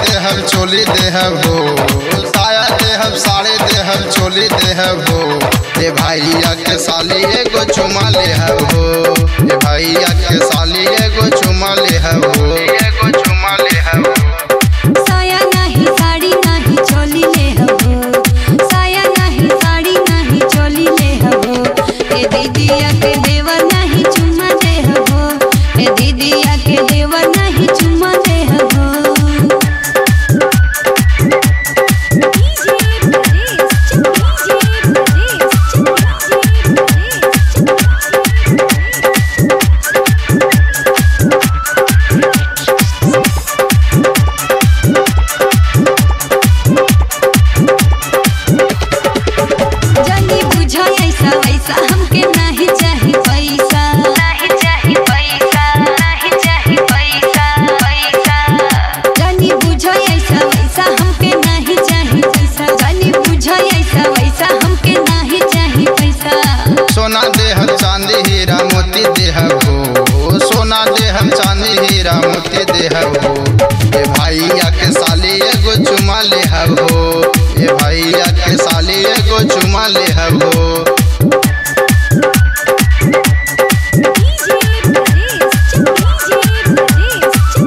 देहब चोली देहब हो साया देहब साड़ी देहब चोली देहब हो ए भैया के साली एगो चुमा लेहब हो ए भैया के साली एगो चुमा लेहब हो एगो चुमा लेहब हो साया नाही साड़ी नाही चोली ले हबो साया नाही साड़ी नाही चोली ले हबो ए दीदिया के देवर नाही चुम्मा दे हबो ए दीदिया के देवर नाही चुम्मा दे हबो डीजे प्रदेश डीजे प्रदेश जानी बुझा ऐसा वैसा हमके नहीं चाही पैसा नहीं चाही पैसा नहीं चाही पैसा पैसा जानी बुझा ऐसा वैसा हमके नहीं चाही पैसा जानी बुझा ऐसा वैसा हमके नहीं चाही पैसा सोना देहब चांदी हीरा मोती देहब हो सोना देहब चांदी हीरा मोती देहब हो ए भैया के साली एगो चुमा लेहब हो ए भैया के साली एगो चुमा लेहब हो डीजे प्रदेश डीजे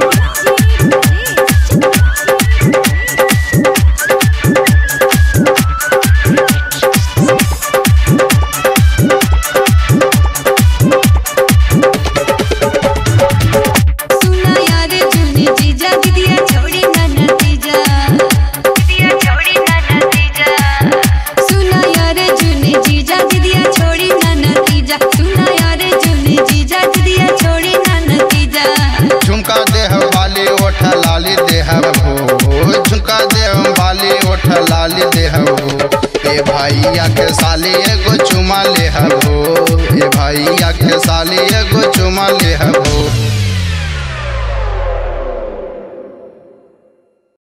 सुना यार जुनी जीजा दीदिया छोड़ी ना नतीजा दीदिया छोड़ी ना नतीजा सुना यार जुनी जीजा दीदिया छोड़ी ना नतीजा सुना यार जुनी जीजा दीदिया छोड़ी ना नतीजा झुमका देहब बाली ओठ लाली देहब हो झुमका देहब बाली ओठ लाली देहब हो ए भैया के साली एगो चुमा लेहब हो ए भैया के साली एगो चुमा लेहब